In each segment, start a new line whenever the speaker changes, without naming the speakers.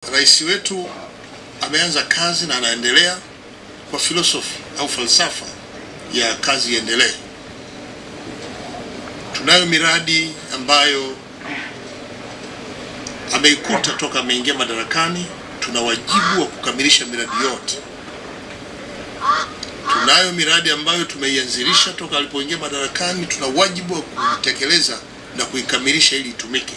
Rais wetu ameanza kazi na anaendelea kwa filosofi au falsafa ya kazi iendelee. Tunayo miradi ambayo ameikuta toka ameingia madarakani. Tuna wajibu wa kukamilisha miradi yote. Tunayo miradi ambayo tumeianzilisha toka alipoingia madarakani. Tuna wajibu wa kuitekeleza na kuikamilisha ili itumike.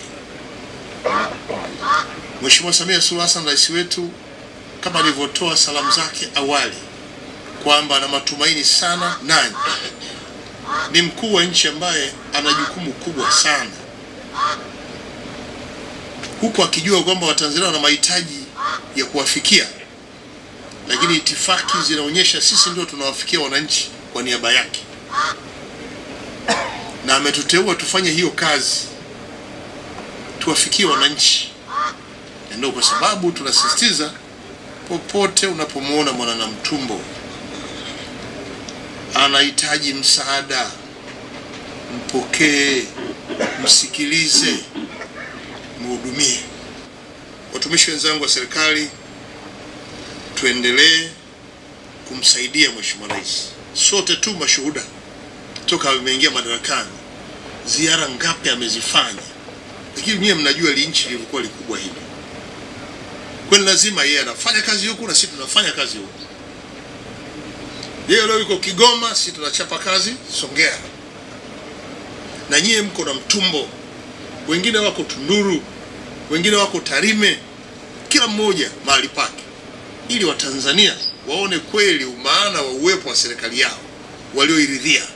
Mheshimiwa Samia Suluhu Hassan rais wetu, kama alivyotoa salamu zake awali kwamba ana matumaini sana nanyi, ni mkuu wa nchi ambaye ana jukumu kubwa sana, huku akijua kwamba Watanzania wana mahitaji ya kuwafikia, lakini itifaki zinaonyesha sisi ndio tunawafikia wananchi kwa niaba yake, na ametuteua tufanye hiyo kazi, tuwafikie wananchi na ndio kwa sababu tunasisitiza popote unapomwona Mwananamtumbo anahitaji msaada, mpokee, msikilize, mhudumie. Watumishi wenzangu wa serikali, tuendelee kumsaidia Mheshimiwa Rais. Sote tu mashuhuda toka ameingia madarakani, ziara ngapi amezifanya, lakini nyie mnajua li nchi lilikuwa likubwa hili kwani lazima yeye anafanya kazi huku na sisi tunafanya kazi huku. Yeye leo yuko Kigoma, sisi tunachapa kazi Songea, na nyie mko na Mtumbo, wengine wako Tunduru, wengine wako Tarime, kila mmoja mahali pake, ili Watanzania waone kweli umaana wa uwepo wa serikali yao walioiridhia.